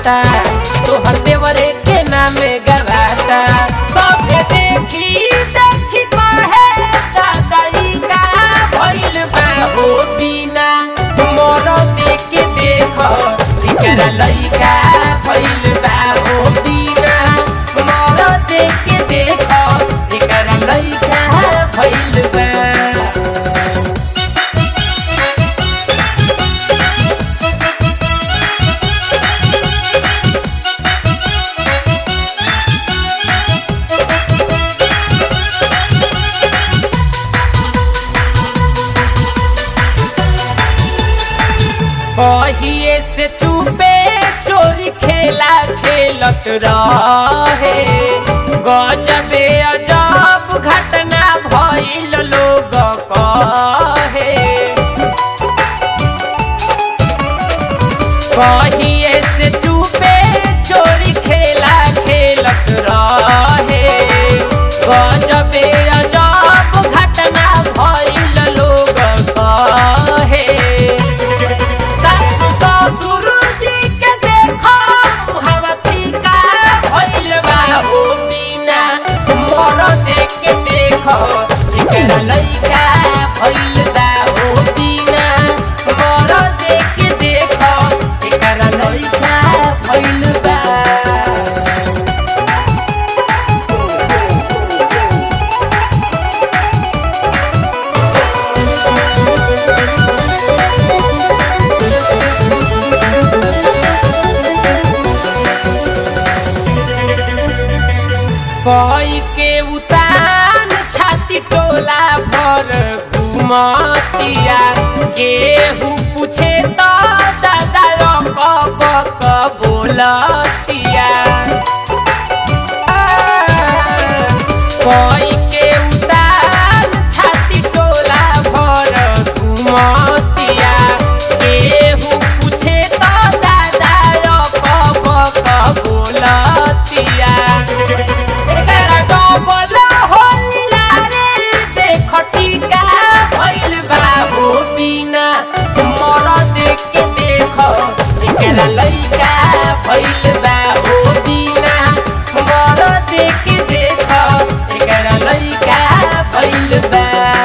कमाता तोहर देवरे के नामे गवाता सबके देखी देखी कहे दादाई का भइल बा हो बिना मोर देख के देख इकरा लइका भइल बा हो बिना मोर देख के देख इकरा लइका भइल बा कहिए से चुपे चोरी खेला खेलत रहे गजबे अजब घटना भइल लोग कहे कहिए से चुपे चोरी खेला खेलत रहे गजबे अजब घटना भइल लोग कहे सासु ससुर जी के देखो हवा फीका भइल बा हो बिना मोर देख के देखो एकरा लइका भइल बा हो बिना मोर देख के देखो एकरा लइका भइल बा कोई के उतान छाती टोला भर घुमतिया केहू पूछे तो दादा रक बोलतिया कोई के उतान छाती टोला भर घुमतिया केहू पूछे तो दादा रक बोलतिया एकरा डबल होलिला रे देख टीका भइल बा हो बिना मोर देख के देख एकरा लइका भइल बा हो बिना मोर देख के देख एकरा लइका भइल बा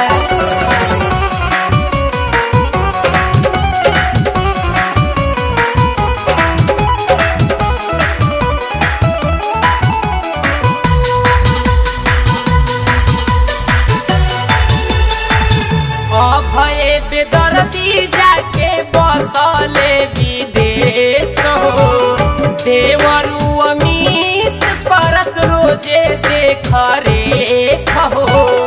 अभय बेदर्दी जाके बसले विदेश हो देवरु अमित परस रोजे देख रेख हो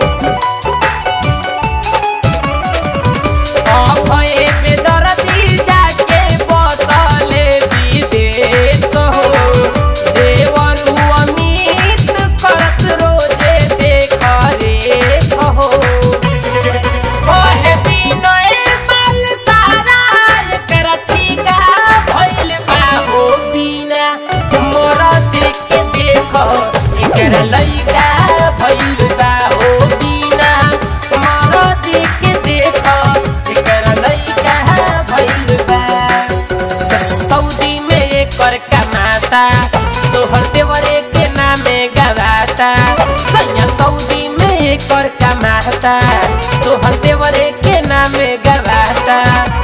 अभय बेदर्दी जाके बसले विदेश हो देवरु अमित करस रोजे देख रेख हो ओहे बिनय माल सारा एकरा ठीका भइल बा हो बिना मोर देख के देख एकरा लइका भइल बा हो बिना मोर देख के देख एकरा लइका भइल बा सऊदी में एकर कमाता तोहर देवरे के नामे गवाता सैया सऊदी में एकर कमाता तोहर देवरे के नामे गवाता